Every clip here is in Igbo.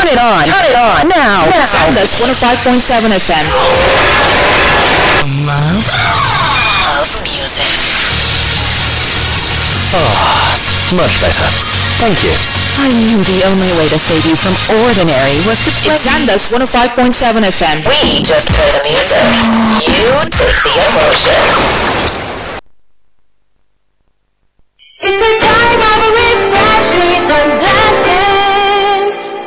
it on. Turn it on. Now. Now. Sound us 105.7 FM. Love. Love music. Much better. Thank you. I knew the only way to save you from ordinary was to play. It's Sandus 105.7 FM. We just play the music. You take the emotion. It's a time of refreshing and blessing.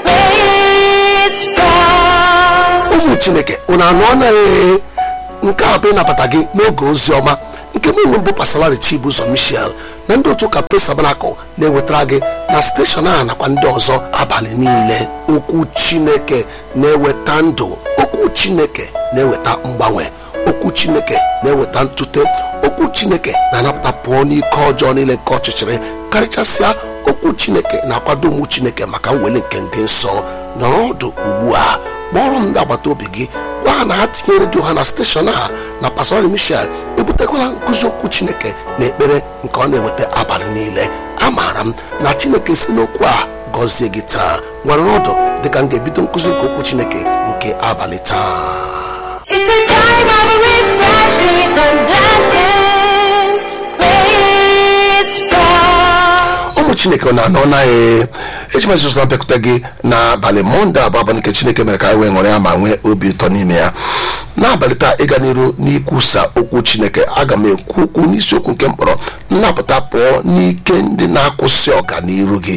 Praise God. ụmụ chineke unu anụ anaghị nke a bụ ịnabata gị n'oge ozi ọma nke mụnụ bụ pasalari chibuzo michel na ndị otu ụka pres tabanakụl na-ewetara gị na steshọn a nakwa ndị ọzọ abalị niile okwu chineke na-eweta ndụ okwu chineke na-eweta mgbanwe okwu chineke na-eweta ntute okwu chineke na-anapụta pụọ n'ike ọjọọ niile nke ọchịchịrị karịchasịa okwu chineke na-akwado ụmụ chineke maka mweli nke ndị nsọ nọrọ ọdụ ugbu a kpọrọ m ndị agbata obi gị gwa ha na ha tinye redio ha na steshọn a na pastori michel ebutekwala nkụzi okwu chineke na ekpere nke ọ na-eweta abalị niile amaara m na chineke si n'okwu a gọzie gị taa nwere ọdụ dịka m ga-ebido nkụzi nke okwu chineke nke abalị taa It's a time of refreshing and blessing. Praise God. ụmụ chineke ọ na-anọ naghị eji mesụs na bịakwute gị n'abalị mọnde abụ abalị nke chineke mere ka anyị wee ṅụrị ya ma nwee obi ụtọ n'ime ya n'abalị taa ịga n'iru n'ikwusa okwu chineke aga m ekwu okwu n'isiokwu nke mkpọrọ nnapụta pụọ n'ike ndị na-akwụsị ọganiru gị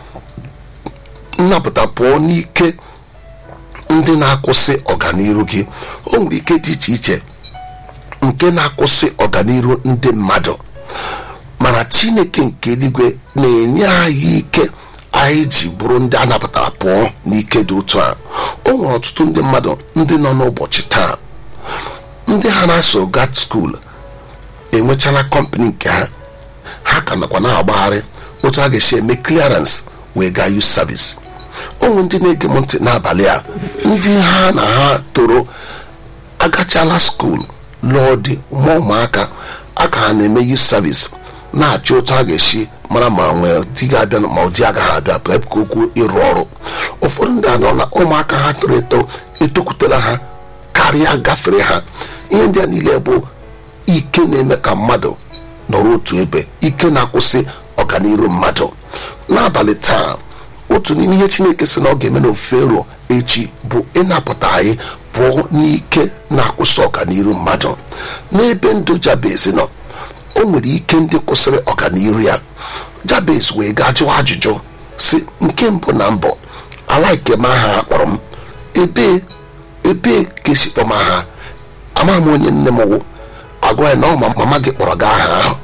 nnapụta pụọ n'ike ndị na-akwụsị ọganiru gị o nwere ike dị iche iche nke na-akwụsị ọganiru ndị mmadụ mana chineke nke eluigwe na-enye anyị ike anyị ji bụrụ ndị a napụtara pụọ n'ike dị otu a o nwere ọtụtụ ndị mmadụ ndị nọ n'ụbọchị taa ndị ha na-asụ gat skuul enwechala kọmpanị nke ha ha ka nakwa na-agbagharị otu a ga-esi eme clearance wee gaa youth service ụmụ ndị na-ege m ntị n'abalị a ndị ha na ha toro agachala skuul lụọ di mụọ ụmụaka aka ha na-eme youth service na-achọ otu a ga-esi mara ma nwee di ga-abịa ma ọ di agaghị abịa bụ ka okwu ịrụ ọrụ ụfọdụ ndị anọ na ụmụaka ha toro eto etokwutela ha karịa gafere ha ihe ndị a niile bụ ike na-eme ka mmadụ nọrọ otu ebe ike na-akwụsị ọganiru mmadụ n'abalị taa otu n'ime ihe chineke sị na ọ ga-eme n'ofe ero echi bụ ịnapụta anyị pụọ n'ike na-akwụsị ọganiru mmadụ n'ebe ndụ jabez nọ o nwere ike ndị kwụsịrị ọganiru ya jabez wee gaa jụọ ajụjụ si nke mbụ na mbụ ala nke m aha ha kpọrọ m ebee ebee ka esi kpọm aha amaghị m onye nne m wụ agwa ya na ọ ma mama gị kpọrọ gị aha ahụ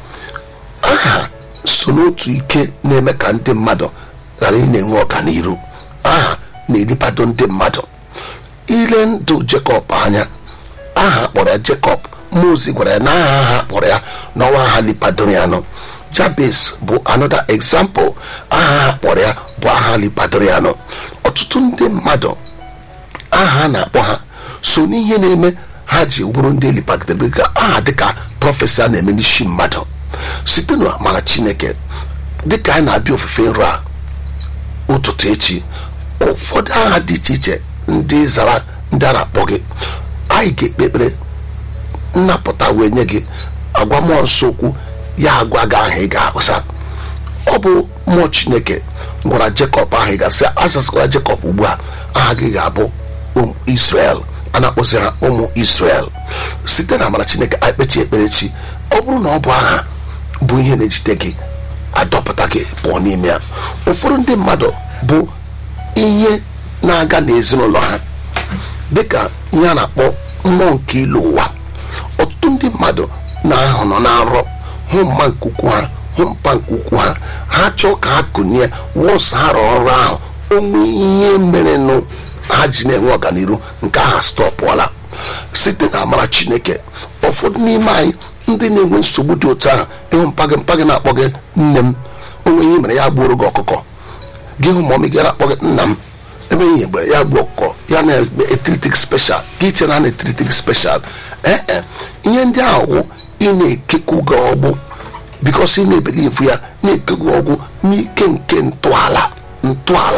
aha so n'otu ike na-eme ka ndị mmadụ ghara ị na-enwe ọganiru aha na-eribado ndị mmadụ ile ndụ jekọb anya aha kpọrọ ya jekọb mozi gwara ya na aha aha kpọrọ ya n'ọnwa aha lipadoro ya nọ jabez bụ another example aha ha kpọrọ ya bụ aha lipadoro ya nọ ọtụtụ ndị mmadụ aha a na-akpọ ha so n'ihe na-eme ha ji bụrụ ndị elipagidere ka aha dịka prọfesi a na-eme n'isi mmadụ site na amara chineke dịka anyị na-abịa ofufe nrọ a ụtụtụ echi ụfọdụ aha dị iche iche ndị zara ndị a na-akpọ gị anyị ga-ekpe ekpere nnapụta wee nye gị agwa mmụọ nsọ okwu ya agwa gị aha ị ga-akpụsa ọ bụ mmụọ chineke gwara jekọb ahụ ị gasị azasakwara jekọb ugbu a aha gị ga-abụ ụmụ israel a na-akpọzi ha ụmụ israel site na amara chineke anyị kpechi ekpere chi ọ bụrụ na ọ bụ aha bụ ihe na-ejide gị adọpụta gị pụọ n'ime ya ụfọdụ ndị mmadụ bụ ihe na-aga n'ezinụlọ ha dịka ihe a na-akpọ mmụọ nke ilu ụwa ọtụtụ ndị mmadụ na-ahụ nọ na-arọ hụ mma nke ukwu ha hụ mpa nke ukwu ha ha chọọ ka ha kụnye wọs ha rụọ ọrụ ahụ onwe ihe merenụ ha ji na-enwe ọganiru nke aha stọpụọla site na amara chineke ụfọdụ n'ime anyị ndị na-enwe nsogbu dị otu ahụ ịhụ mpagị mpagị na-akpọ gị nne m onwe ihe mere ya gbuoro gị ọkụkọ gị hụ mọmị gị na-akpọ gị nna m ebe ihe mgbe ya gbuo ọkụkọ ya na-etritik special gị chere na na-etritik special ee e ihe ndị ahụ wụ ị na-ekekwu gị ọgbụ bikos ị na-ebelivu ya na-ekegwu ọgwụ n'ike nke ntọala ntọala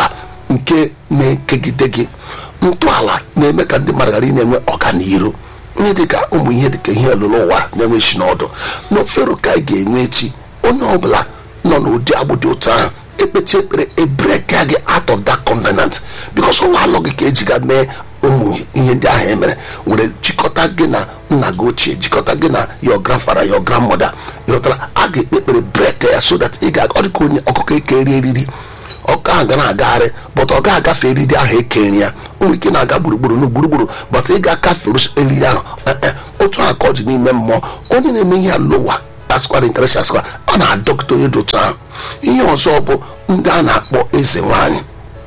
nke na-ekegide gị ntọala na-eme ka ndị mmadụ ghara ị na-enwe ọganiru ihe dịka ụmụ ihe dịka ihe olulu ụwa na-enwe isi n'ọdụ n'ofero ka anyị ga-enwe echi onye ọbụla nọ n'ụdị agbụ dị otu ahụ ekpechi ekpere ebreka gị out of that covenant because ụlọ alụ gị ka ejiga mee ụmụ ihe ndị ahụ emere were jikọta gị na nna gị ochie jikọta gị na your grandfather your grandmother ịghọtara a ga-ekpe ekpere brek ya so that ị ga ọ dịka onye ọkụkọ ekeri eriri ọkụ ahụ ga na-agagharị bọt ọ ga-agafe eriri ahụ ekeri ya o nwere ike na-aga gburugburu na gburugburu bọt ị ga-akafe eriri ahụ Eh, eh, otu a ka ọ dị n'ime mmụọ onye na-eme ihe alụwa asịkwara nkarịsị asịkwa ọ na-adọkịta onye dị otu ahụ ihe ọzọ bụ ndị a na-akpọ eze nwanyị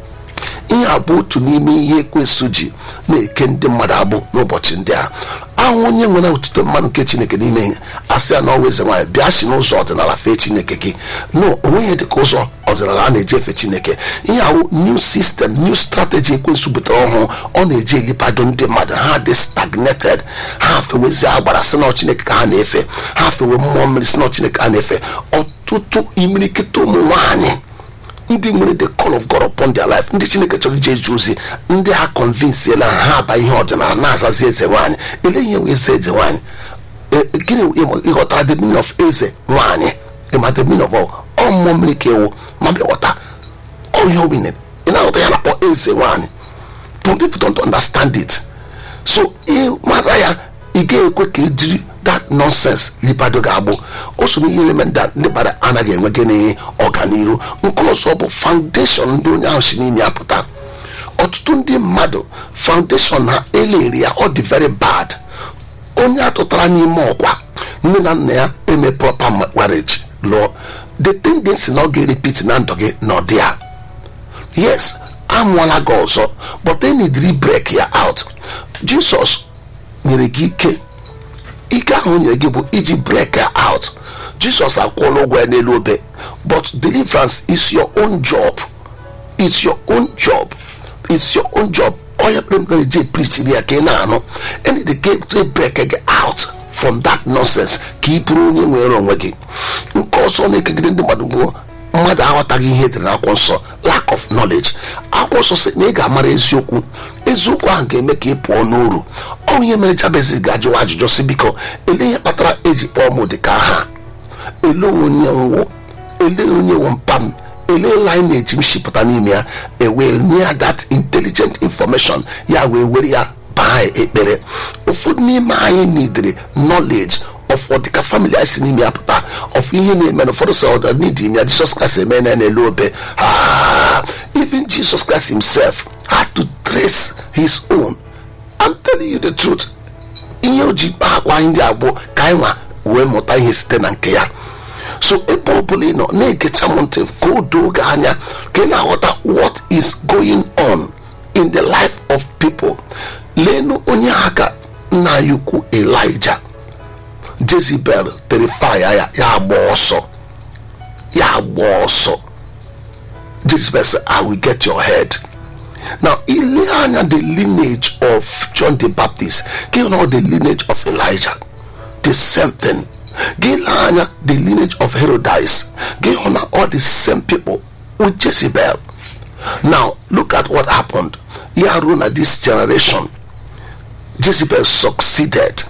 ihe a bụ otu n'ime ihe ekwesụ ji na-eke ndị mmadụ agbụ n'ụbọchị ndị a ahụ onye nwere otuto mmanụ nke chineke n'ime ihe asị ya na ọwa eze nwaanyị bịa si n'ụzọ ọdịnala fee chineke gị no onweghị dịka ụzọ ọdịnala a na-eji efe chineke ihe awụ new system new strategy ekwensụ butere ọhụụ ọ na-eji elipado ndị mmadụ ha dị stagnated ha fewezi agbara si na chineke ka ha na-efe ha fewe mmụọ mmiri si na chineke ha na-efe ọtụtụ imirikịta ụmụ nwaanyị ndị nwere the call of God upon their life ndị chineke chọrọ ije eje ozi ndị ha convinsiela ha aba ihe ọdịnala na-azazi eze nwaanyị ele ihe wee eze eze nwaanyị E- e- gịnị ịma- ịghọtara the meaning of eze nwaanyị ịma the meaning of all ọ mmụọ mmiri ka ewu ma bịa ghọta ọ ihe omine ị na-aghọta ya na-akpọ eze nwaanyị some people don't understand it so ịmara ya ị ga-ekwe ka ejiri that nonsense lipado ga-agbụ o so n'ihe element that ndị mmadụ anaghị enwe gịnị ọganiru nke ọzọ bụ foundation ndị onye ahụ si n'ime ya pụta ọtụtụ ndị mmadụ foundation ha eleri ya ọ dị very bad onye atụtara n'ime ọkwa nne na nna ya eme proper marriage lụọ the tendency na ọ ga-erepit na ndụ gị na ọdị ya yes amụọla gị ọzọ but then need break ya out jesus nyere gị ike ike ahụ o nyere gị bụ iji break ya out jesus akwụọla ụgwọ ya n'elu obe but deliverance is your own job it's your own job it's your own job onye kpere mkpere je preachiri ya ka ị na-anụ and the game to break gị out from that nonsense ka ị bụrụ onye nwere onwe gị nke ọzọ na-ekegide ndị mmadụ bụ mmadụ aghọtaghị ihe edere n'akwụkwọ nsọ lack of knowledge akwụkwọ nsọ sị na ị ga-amara eziokwu eziokwu ahụ ga-eme ka ị pụọ n'uru ọ ihe mere jabez ga-ajụwa ajụjụ si biko ele ihe kpatara eji kpọọ m dịka aha ele onye nwụ ele onye wụ mpa m ele lineage m shipụta n'ime ya ewee nye ya that intelligent information ya wee were ya baa ekpere ụfọdụ n'ime anyị nidiri knowledge of ọdịka family anyị si n'ime ya pụta of ihe na-eme na ụfọdụ sọ ọdọ n'idi ime ya Jesus Christ eme na n'elu obe Ah, even Jesus Christ himself had to trace his own I'm telling you the truth ihe o ji kpaa akwa anyị ndị abụọ ka anyị nwa wee mụta ihe site na nke ya so ebe ọ bụla ị nọ na-egecha m ntị ka o doo gị anya ka ị na-aghọta what is going on in the life of people leenụ onye aka nna ya ukwu Elijah Jezebel tere fire ya ya agba ọsọ ya agba ọsọ Jezebel say I will get your head now ile anya the lineage of John the Baptist gị na the lineage of Elijah the same thing gị lee anya the lineage of Herodias gị hụ na all the same people with Jezebel now look at what happened ya ruo na this generation Jezebel succeeded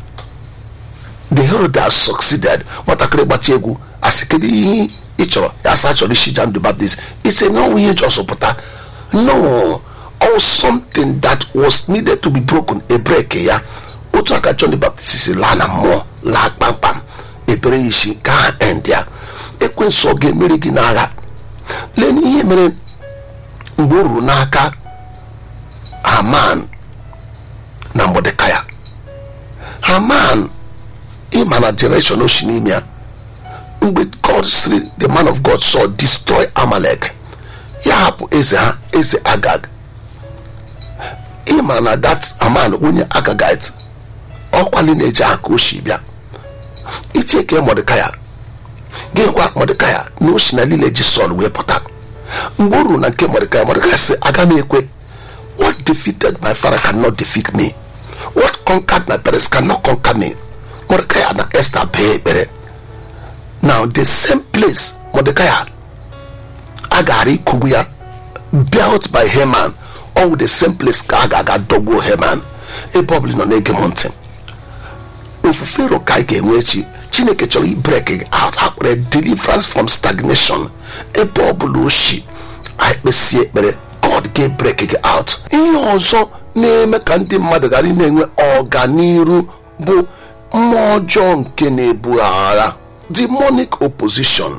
the Herodias succeeded nwatakịrị gbachi egwu asị kedu ihe ị chọrọ ya asa chọrọ isi John the Baptist ise na ọnwụ ihe jọsọ pụta no or something that was needed to be broken a break ya otu aka John the Baptist si laa na mmụọ laa kpamkpam ebere ya isi ka ha end ya ekwensu ọ ga-emeri gị n'agha lee n'ihe mere mgbe o ruru n'aka Haman na Mordekaya Haman ịma na generation o si n'ime ya mgbe God siri the man of God saw destroy Amalek ya hapụ eze ha eze Agag ịma na that Haman onye Agagite ọkwali na-eji aka oshi bịa iche ka Mordekaya gịkwa Mordekaya na o si na lile ji Sọl wee pụta mgbe o ruru na nke Mordekaya Mordekaya sị aga m ekwe what defeated my father cannot defeat me what conquered my parents cannot conquer me Mordecai na Esther bee ekpere now the same place Mordecai a gara ikugbu ya built by Haman all the same place ka a ga-aga dọgbuo Haman ebe ọbụla ị nọ na-ege m ntị ofufe iro ka anyị ga-enwe echi chineke chọrọ ibrek out akpere deliverance from stagnation ebe ọbụla oshi anyị kpesie ekpere god ga-ebrek gị out ihe ọzọ na-eme ka ndị mmadụ ghara ị na-enwe ọganiru bụ mmụọ ọjọọ nke na-ebu agha demonic opposition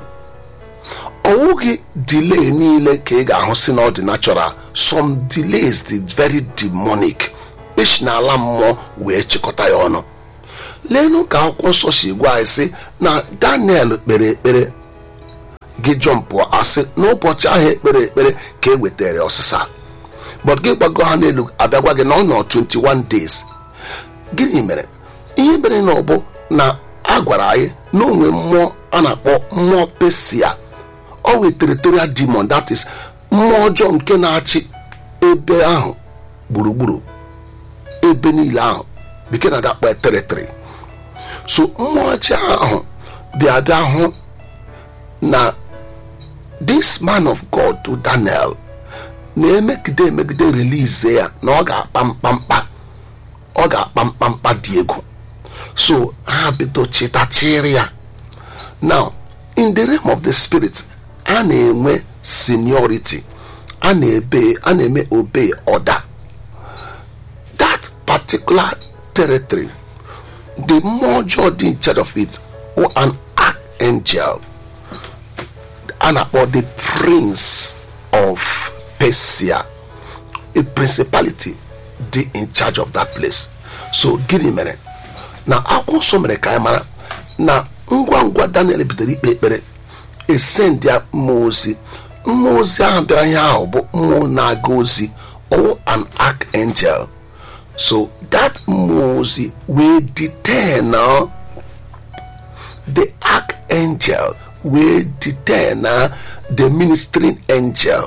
ọwụghị delay niile ka ị ga-ahụ si na ọ dị natural some delays dị very demonic esi n'ala mmụọ wee chịkọta ya ọnụ leenụ ka akwụkwọ nsọ si gwa anyị sị na daniel kpere ekpere gị jọmpụ asị n'ụbọchị ahụ ekpere ekpere ka e wetara ọsịsa but gị gbago ha n'elu abịagwa gị na ọ nọ 21 days gịnị mere ihe mere na ọ bụ na a gwara anyị na onwe mmụọ a na-akpọ mmụọ pesia ọ wee territorial demon that is mmụọ ọjọọ nke na-achị ebe ahụ gburugburu ebe niile ahụ bekee na dakpa territory so mmụọ ọjọọ ahụ bịa bịa hụ na this man of god to daniel na-emegide emegide release ya na ọ ga-akpa mkpamkpa ọ ga-akpa mkpamkpa dị egwu so ha bido chịtachịrị ya now in the realm of the spirit a na-enwe seniority a na-ebe a na-eme obey order that particular territory the mmụọ ọjọọ dị in charge of it or an archangel a na-akpọ the prince of persia a principality dị in charge of that place so gịnị mere na akwụkwọ nsọ mere ka anyị mara na ngwa ngwa daniel bidoro ikpe ekpere esend ya mmụọ ozi mmụọ ozi ahụ bịara ihe ahụ bụ mmụọ na-aga ozi ọwụ an archangel so that mmụọ ozi wee detain uh, the archangel wee detain uh, the ministering angel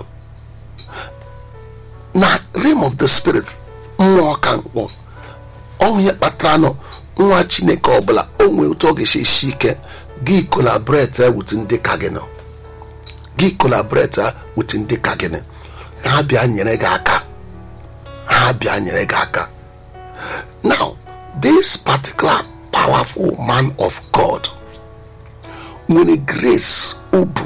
na realm of the spirit mmụọ ka mkpọ onye kpatara nọ nwa chineke ọbụla o nwee otu ọ ga-esi esi ike gị collaborate with ndị ka gị nọ gị collaborate with ndị ka gị nọ ha bịa nyere gị aka ha bịa nyere gị aka now this particular powerful man of god nwere grace ubu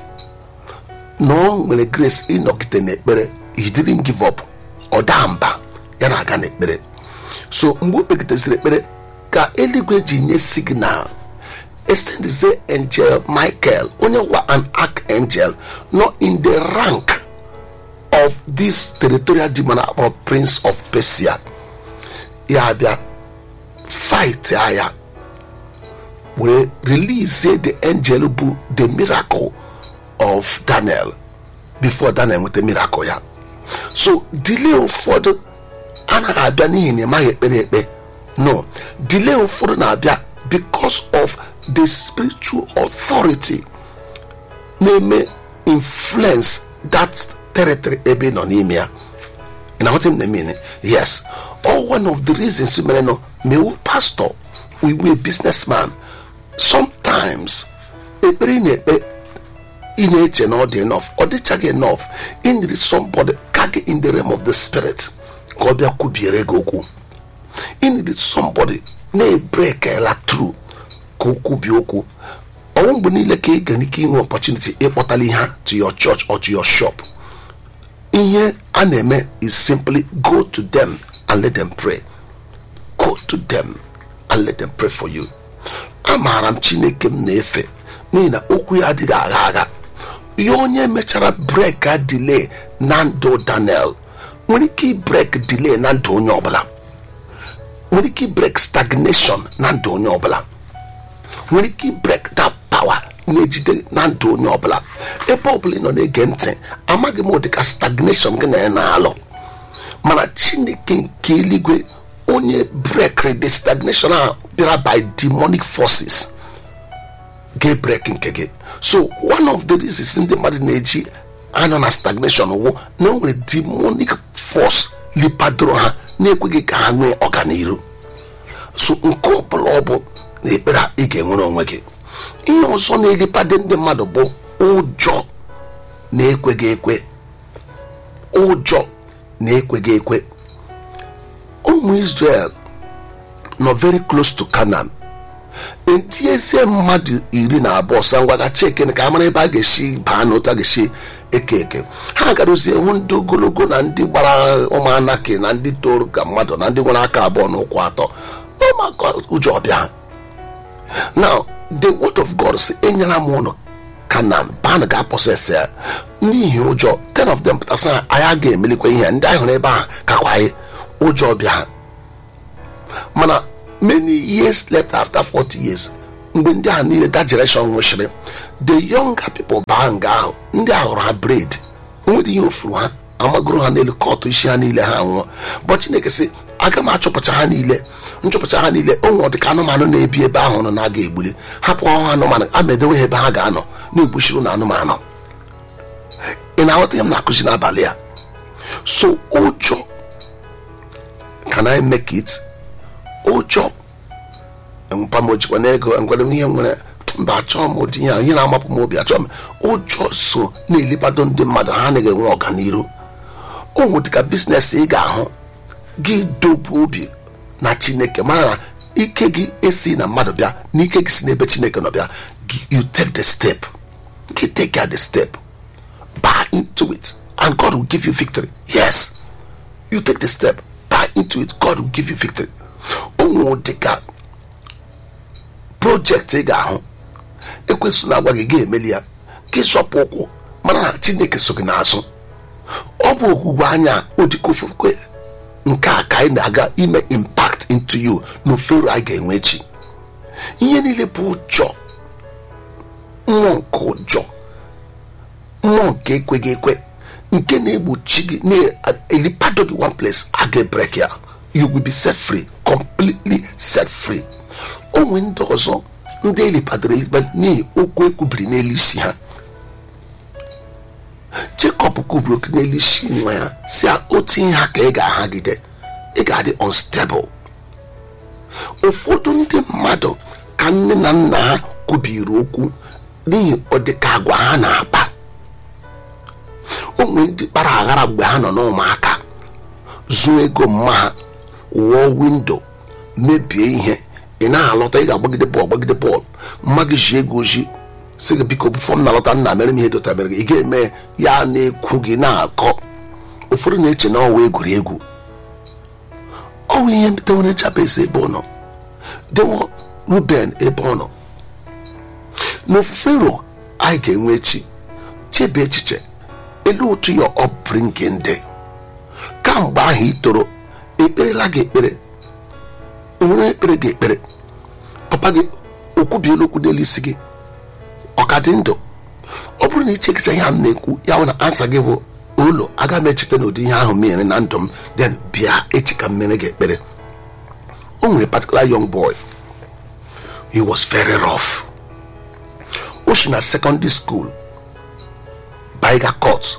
na ọ nwere grace ịnọgide n'ekpere he didn't give up ọ daa mba ya na-aga n'ekpere so mgbe o kpegideziri ekpere ka eluigwe ji nye signal esendize angel michael onye wa an archangel nọ in the rank of this territorial demon akpọrọ prince of persia ya bịa fight agha were release the angel bụ the miracle of daniel before daniel nweta miracle ya so delay ụfọdụ anaghị abịa n'ihi na ịmaghị ekpere ekpe no delay ụfọdụ na-abịa because of the spiritual authority na-eme influence that territory ebe ị nọ n'ime ya ị na-aghọta m na-eme yes all one of the reasons mere nọ mewu pastor iwu a businessman sometimes ekpere ị na-ekpe ị na-eche na ọ dị enough ọ dịchaghị enough ị need somebody ka gị in the realm of the spirit ka ọ bịa kwubiere gị okwu ị need somebody na-ebrekela through ka o kwubie okwu ọnwụ mgbe niile ka ị gara ike inwe opportunity ịkpọtala ihe to your church or to your shop ihe a na-eme is simply go to them and let them pray go to them and let them pray for you amaara m chineke m na-efe n'ihi na okwu ya adịghị agha agha ihe onye mechara brek a delay na ndụ daniel nwere ike brek delay na ndụ onye ọbụla nwere ike brek stagnation na ndụ onye ọbụla nwere ike brek that power na-ejide na ndụ onye ọbụla ebe ọbụla ị nọ na-ege ntị amaghị m ụdịka stagnation gị na ya na-alụ mana chineke nke eluigwe onye brekri the stagnation a bịara by demonic forces ga-ebrek nke gị so one of the reasons ndị mmadụ na-eji anọ na stagnation wụ na o nwere demonic force lipadoro ha na-ekweghị ka ha nwee ọganiru so nke ọbụla ọ bụ na ekpere a ị ga-enwere onwe gị ihe ọzọ na-elipade ndị mmadụ bụ ụjọ na-ekweghị ekwe ụjọ na-ekweghị ekwe ụmụ israel nọ very close to canaan etiezie mmadụ iri na abụọ sa ngwaga cheke ka a mara ebe a ga-esi baa na otu a ga-esi eke eke ha garozie hụ ndị ogologo na ndị gbara ụmụanaki na ndị toro ka mmadụ na ndị nwere aka abụọ na ụkwụ atọ ụmụaka ụjọ ọbịa now the word of god si enyela m ụnụ kanan ban ga-apọsesị ya n'ihi ụjọ ten of them pụtasị na anyị ga-emelikwa ihe ndị anyị hụrụ ebe ahụ kakwa anyị ụjọ ọbịa ha mana many years later after 40 years mgbe ndị ahụ niile that generation nwụchiri the younger people baa nga ahụ ndị ahụ hụrụ ha braid nwere ihe ofuru ha amagoro ha n'elu kọtụ isi ha niile ha nwụọ but chineke sị aga m achọpụcha ha niile nchọpụcha ha niile o nwere ọdịka anụmanụ na-ebi ebe ahụ nọ na-aga egbuli hapụ ọhụ anụmanụ a ma edewe ha ebe ha ga-anọ na-egbuchiri na anụmanụ ị na-aghọta ihe m na-akụzi n'abalị a so ụjọ can I make it ụjọ mpa m ojikwa n'ego ngwere m ihe nwere mba achọọ m ụdị ihe a ihe na-amapụ m obi achọọ m ụjọ so na-elebado ndị mmadụ ha anaghị enwe ọganiru ụmụ dịka biznes ị ga-ahụ gị dobe obi na chineke mara na ike gị esi na mmadụ bịa na ike gị si n'ebe chineke nọ bịa gị- you take the step gị take the step buy into it and god will give you victory yes you take the step buy into it god will give you victory ụmụ dịka projekti ị ga-ahụ ekwesị na-agwa gị ga-emeli ya gị zọpụ ụkwụ mara na chineke so gị n'azụ ọ bụ ogwugwe anya odika ofufe nke a ka anyị na-aga ime impact into you na ofero anyị ga-enwe echi ihe niile bụ ụjọ mmụọ nke ụjọ mmụọ nke ekweghị ekwe nke na-egbochi gị na-elipado gị one place a ga-ebrek ya you will be set free completely set free onwe ndị ọzọ ndị elipadoro elipa n'ihi okwu ekwubiri n'elu isi ha Jacob kwubiri okwu n'elu isi nwa ya si a otu ihe ha ka ị ga-ahagide ị ga-adị unstable ụfọdụ ndị mmadụ ka nne na nna ha kwubiri okwu n'ihi ọdịka agwa ha na-akpa onwe ndị kpara aghara mgbe ha nọ n'ụmụaka zuo ego mma ha wụọ windo mebie ihe ị na-alọta ị ga-agbagide bọọlụ gbagide bọọlụ mma gị ji ego oji si gị biko bifọ m na-alọta nna mere m ihe dota mere gị ị ga-eme ya na-ekwu gị na-akọ ụfọdụ na-eche na ọwa egwuregwu ọnwụ ihe dewere jabez ebe ọ nọ dewo ruben ebe ọ nọ n'ofufe ro anyị ga-enwe echi chebe echiche elu otu ya upbringing dị kamgbe ahụ ị toro ekperela gị ekpere onwere ekpere gị ekpere papa gị okwubiela okwu n'elu isi gị ọ ka dị ndụ ọ bụrụ na ichekicha ihe a m na-ekwu ya bụ na ansa gị bụ ụlọ aga m echeta n'ụdị ihe ahụ mere na ndụ m then bịa echi ka m mere gị ekpere o nwere particular young boy he was very rough o si na secondary school baiga court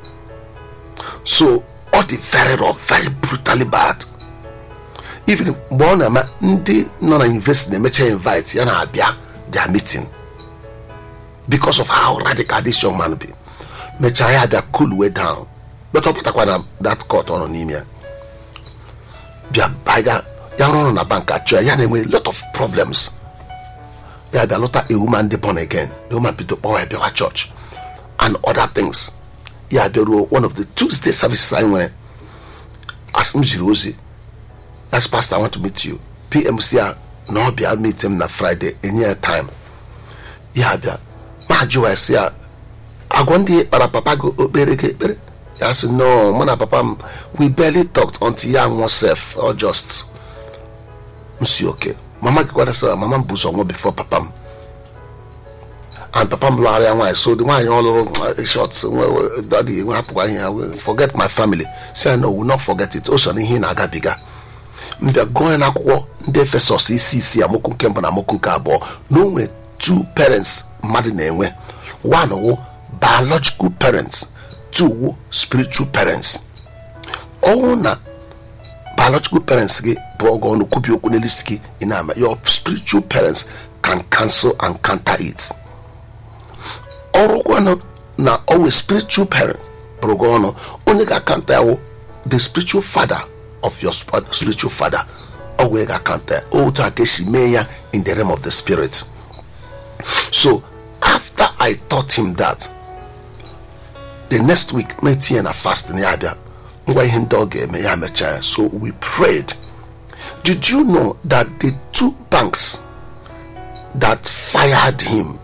so ọ dị very rough very brutally bad even mgbe ọ na-eme ndị nọ na university na-emecha invite ya na-abịa their meeting because of how radical this young man be mechaa ya bịa cool way down but ọ pụtakwa na that court ọ nọ n'ime ya bịa baiga ya rụọ ọrụ na bank achọ ya ya na-enwe a lot of problems ya bịa lụta a woman dị born again the woman bido kpọwa ya bịawa church and other things ya bịaruo one of the tuesday services anyị nwere as m jiri ozi as pastor i want to meet you pmc a na ọ bịa meet m na friday enye ya time ya bịa ma jụwa si ya agwa ndị kpara papa gị okpere gị ekpere ya sị no mụ na papa m we barely talked until ya nwụọ sef or just m si oke mama gị kwara sị mama m bụ ụzọ nwụọ before papa m and papa m lụgharịa nwaanyị so the nwaanyị ọ lụrụ short daddy nwe hapụkwa ihe ya forget my family say no will not forget it o so na ihe ị na-agabiga mbịa gụọ ya n'akwụkwọ ndị efesọs isi isi amokwu nke mbụ na amokwu nke abụọ na o nwere two parents mmadụ na-enwe one wụ biological parents two wụ spiritual parents ọnwụ na biological parents gị bụ ọgọ ọnụ kwubi okwu n'elu isi gị ị na-ama your spiritual parents can cancel and counter it ọrụkwanụ na always spiritual parent akọrọ gị ọnụ onye ga-akanta ya wụ the spiritual father of your sp- spiritual father ọ wee ga-akanta ya otu a ka esi mee ya in the realm of the spirit so after i taught him that the next week metinye na fasting ya abịa ngwa ihe ndị ọ ga-eme ya mechaa ya so we prayed did you know that the two banks that fired him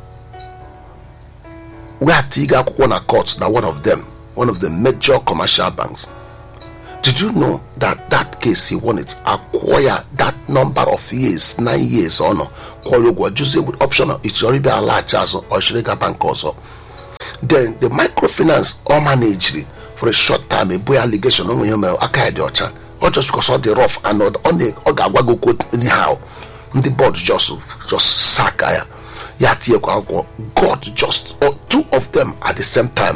were tiga akwụkwọ na court na one of them one of the major commercial banks did you know that that case he won it acquire that number of years nine years ọ nọ kwụọ ya ụgwọ juzie with option of ịchọrọ ịbịa alaghachi azụ ọ chịrị ga bank ọzọ then the microfinance ọ managiri for a short time ebu ya allegation onwe ihe mere aka ya dị ọcha ọ just because ọ dị rough and ọ ọ na- ọ ga-agwa gị okwu anyhow ndị board just just saka ya ya tinyekwa akwụkwọ god just oh, two of them at the same time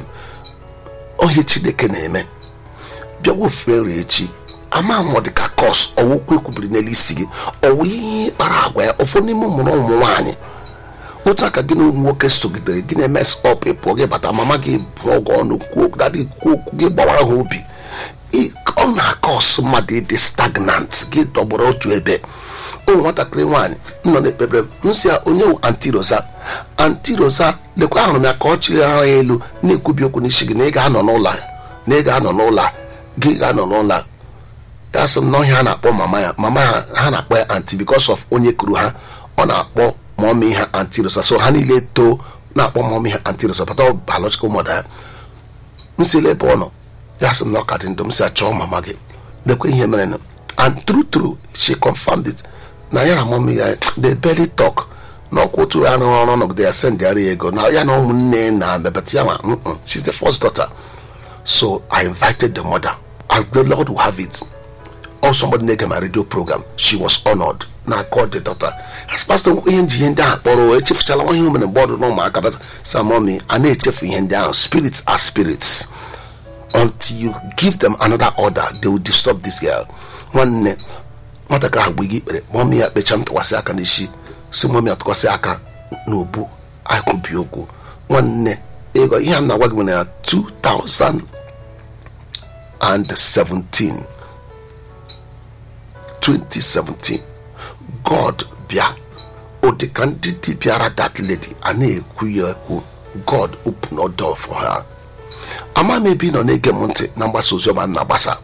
ohe chineke na-eme bịa wofere echi ama m ọ dị ka kos ọwụkwu ekwubiri n'elu isi gị ọwụ ihe kpara agwa ya ụfọdụ n'ime ụmụrụ ụmụ nwaanyị otu aka gị na ụmụ nwoke sogidere gị na-emes ọp ịpụọ gị bata mama gị bụ ọgụ ọnụ kwuo dadị kwuo okwu gị gbawara ha obi ị- ọ na-akọs mmadụ ịdị stagnant gị dọgbọrọ otu ebe ụmụ nwatakịrị nwaanyị nọ n'ekpebere m nsị ya onye wụ anti rosa anti rosa lekwa ahụrụ m ya ka ọ chịrị ara ya elu na-ekwubi okwu n'isi gị na ị ga-anọ n'ụlọ a, na ị ga-anọ n'ụlọ a, gị ga-anọ n'ụlọ a. ya sị m na ọhịa a na-akpọ mama ya mama ha ha na-akpọ ya anti because of onye kuru ha ọ na-akpọ mọmi ha anti rosa so ha niile too na-akpọ mọmi ha anti rosa pata biological mother ya m si ebe ọ nọ ya sị m na ọ ka dị ndụ m si achọọ mama gị lekwa ihe mere nụ and true true she confirmed it na ya na mọmi ya they barely talk na ọkwa otu ya rụrụ ọrụ nọgide ya sendịara ya ego na ya na ụmụnne na bebata ya ma mm-mm, she's the first daughter so i invited the mother and the lord will have it or somebody na-ege my radio program she was honored na called the daughter as pastor nwekwa ihe nji ihe ndị ahụ kpọrọ o echefụchala nwa ihe o mere mgbe ọ dị n'ụmụaka but samomi a na-echefu ihe ndị ahụ spirits are spirits until you give them another order they will disturb this girl nwanne nwatakịrị ahụ gbe gị ikpere mọmi ya kpecha m tụkwasị aka n'isi si mọmi ya tụkwasị aka n'obu akụbi okwu nwanne ego ihe a m na-agwa gị nwere ya 2017 2017 god bịa ọ dị ka ndị dibịara that lady a na-ekwu ya ekwu god open a door for her ama m ebe ị nọ na-ege m ntị na mgbasa oziọma m na-agbasa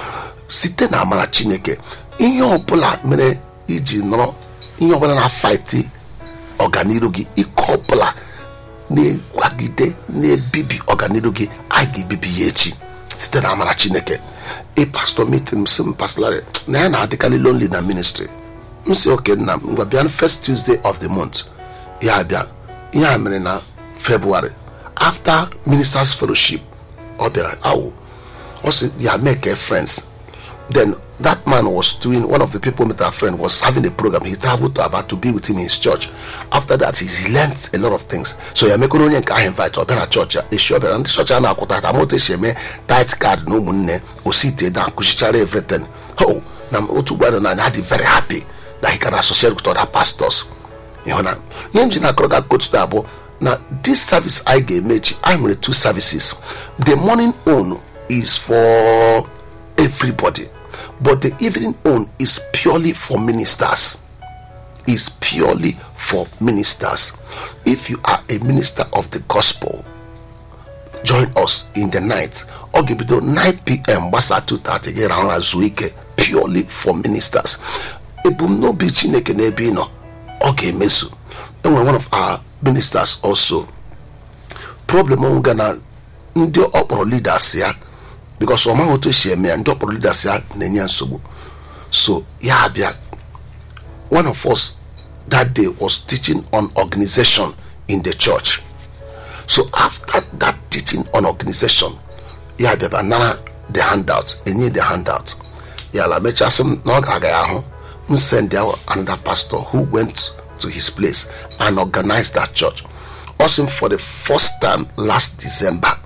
site na amara chineke ihe ọbụla mere iji nọrọ ihe ọbụla na-afaiti ọganiru gị ike ọbụla na-kwagide na-ebibi ọganiru gị a ga-ebibi ya echi site na amara chineke ị pastọ meeting m sị m pastorary na ya na-adịkarị lonely na ministry m si oke nna m ngwa bịa first tuesday of the month ya bịa ihe a mere na february after ministers fellowship ọ bịara awụ ọ sị ya make friends then that man was doing one of the people met our friend was having a program he traveled to about to be with him in his church after that he learned a lot of things so ya mekọrọ onye nke ahụ invite ọ bịara church ya echi ọ bịara ndị church a na-akwụta ata moto esi eme tit card na ụmụnne osite na akụchichara everything oh na otu ugbo na anya dị very happy that he can associate with other pastors ịhụ na ihe m ji na akọrọ ga coach taa bụ na this service anyị ga-eme echi anyị nwere two services the morning own is for everybody but the evening own is purely for ministers is purely for ministers if you are a minister of the gospel join us in the night ọ ga-ebido 9pm gbasa 2:30 gị rahụ ụra zuo ike purely for ministers ebumnobi chineke n'ebe ị nọ ọ ga-emezu enwere one of our ministers also problem onwega na ndị ọkpọrọ leaders ya because ọ maghị otu esi eme ya ndị ọkpọrọ leaders ya na-enye ya nsogbu so ya abịa one of us that day was teaching on organization in the church so after that teaching on organization ya bịaba nara the handout enye the handout ya la mechasị m na ọ ga-aga ya ahụ m send ya another pastor who went to his place and organized that church also for the first time last december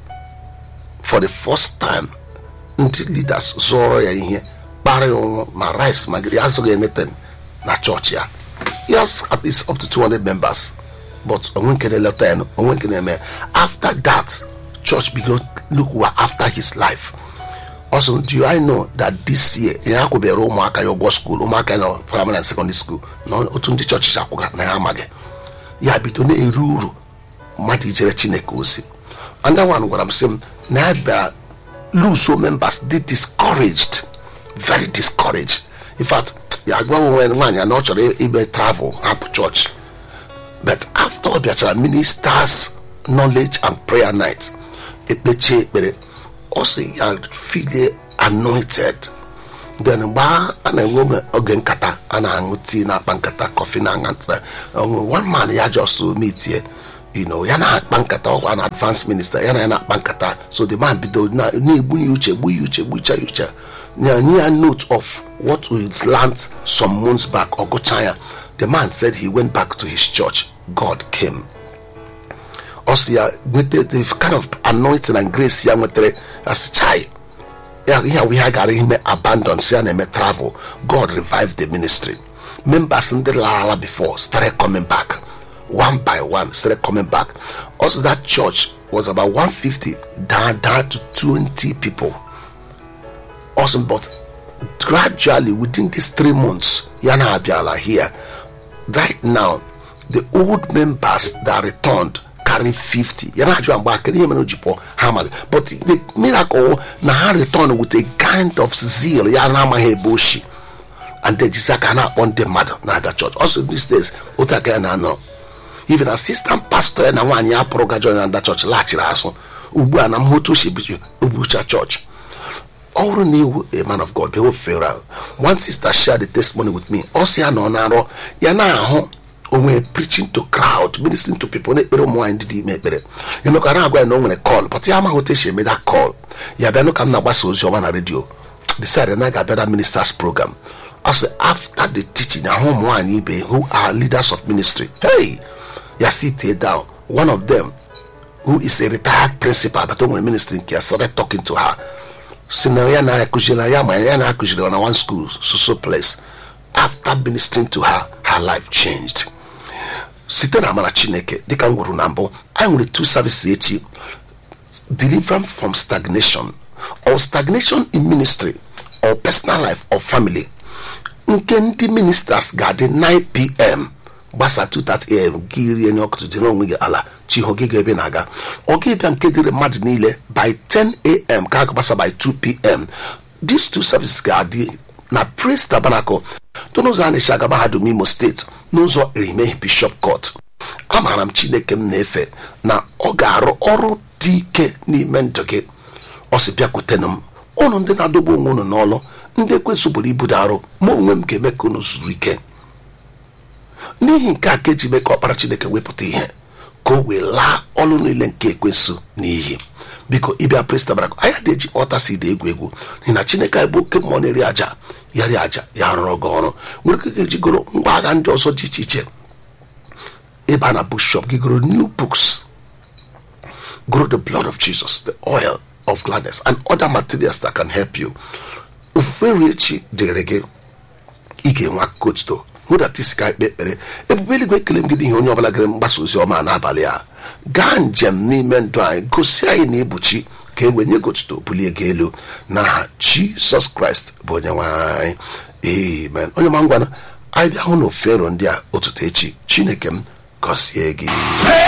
for the first time ndị leaders zụọrọ ya ihe kpara ya ụnwụ ma rice ma gịrị azụghị anything na chọọchị ya yes at least up to 200 members but onwe nke na-eleta ya onwe nke na-eme ya. after that church began look were after his life also do I know that this year ya akwụbere ụmụaka ya ụgwọ skuul ụmụaka na primary and secondary school na otu ndị chọọchị si akwụga na ya amaghị ya bido na-eru uru mmadụ ijere chineke ozi and that one gwara m sị m na ya bịara luso members dị discouraged very discouraged in fact ya gwa onwe nwaanyị ya na ọ chọrọ ime travel hapụ chọọchị but after ọ bịachara ministers knowledge and prayer night ekpechie ekpere ọ sị ya feel anointed then mgbe a na-enwe oge nkata a na-aṅụ tii na-akpa nkata kọfị na aṅa nkata one man ya just meet here you know ya na-akpa nkata ọkwa na advance minister ya na ya na-akpa nkata so the man bido na- na-egbu ya uche gbu ya uche gbucha ya uche na nye ya note of what we learned some months back ọ gụcha ya the man said he went back to his church god came ọ sị ya nweta the kind of anointing and grace ya nwetara as chai ya ihe ahụ ihe a gara ime abandon si ya na-eme travel god revived the ministry members ndị larala before started coming back one by one started coming back also that church was about 150 down down to 20 people awesome but gradually within these three months yana abiala here right now the old members that returned carry 50 yana ajụwa mgbe akịrị ihe mere o ji pụọ ha amaghị but the miracle na ha return with a kind of zeal ya na-amaghị ebe o shi and then jisi aka na-akpọ ndị mmadụ na-abịa church also these days otu aka ya na-anọ even assistant pastor ya na nwaanyị ya pụrụ ga join na church laghachiri azụ ugbu a na mmotu oshi obucha church ọ bụrụ na iwu a man of god be fere one sister shared the testimony with me ọ sị ya na ọ na-arọ ya na-ahụ onwe preaching to crowd ministering to people na-ekpere ụmụ nwaanyị ndị dị ime ekpere emekwa na-agwa ya na o nwere call but ya amaghị otu esi eme that call ya bịanụ ka m na-agbasa ozi ọma na redio decide na ga-abịa that ministers program ọ sị after the teaching ahụ ụmụ nwaanyị ibe who are leaders of ministry hey ya sit down one of them who is a retired principal but o nwere ministry nke ya started talking to her si na ya na-akụziri ya ma ya na-akụziri na one school so so place after ministering to her her life changed site na amara chineke dịka m gwuru na mbụ anyị nwere two services echi deliverance from stagnation or stagnation in ministry or personal life or family nke ndị ministers ga-adị 9pm gbasa 2:30am gị rie nye ọkụtụ dịrị onwe gị ala chiho gị ga ebe na-aga ọ ga-ebịa nke dịrị mmadụ niile by 10am ka a gbasa by 2pm these two services ga-adị na praise tabernacle tụ n'ụzọ a na-esi aga mahadum imo steeti n'ụzọ erime bishop court amaara m chineke m na-efe na ọ ga-arụ ọrụ dị ike n'ime ndụ gị ọ sị bịakwutenụ m ụnụ ndị na-adọgbu onwe unu n'ọlụ ndị ekwesịbụrụ ibudo arụ ma onwe m ga-eme ka unu zuru ike n'ihi nke a ka eji mee ka ọkpara chineke wepụta ihe ka o wee laa ọlụ niile nke ekwensu n'iyi biko ịbịa prestabarak anya dị eji ọta si dị egwu egwu n'ihi na chineke anyị bụ oke mmụọ na-eri aja ya ri aja ya rụrụ gị ọrụ nwere ike ga-eji goro ngwa agha ndị ọzọ dị iche iche ịba na bookshop gị goro new books goro the blood of jesus the oil of gladness and other materials that can help you ofufe nri echi dịrị gị ị ga-enwe akụkọ otuto hụdata isi ka ikpe ekpere ebube eluigwe ekele m gị n'ihi onye ọbụla gere mgbasa ozi ọma n'abalị a gaa njem n'ime ndụ anyị gosi anyị na ịbụchi ka e wee nye gị otuto bulie gị elu n'aha jisọs kraịst bụ onye nwe anyị amen onye ma ngwana anyị bịa hụ na ofero ndị a ụtụtụ echi chineke m gọzie gị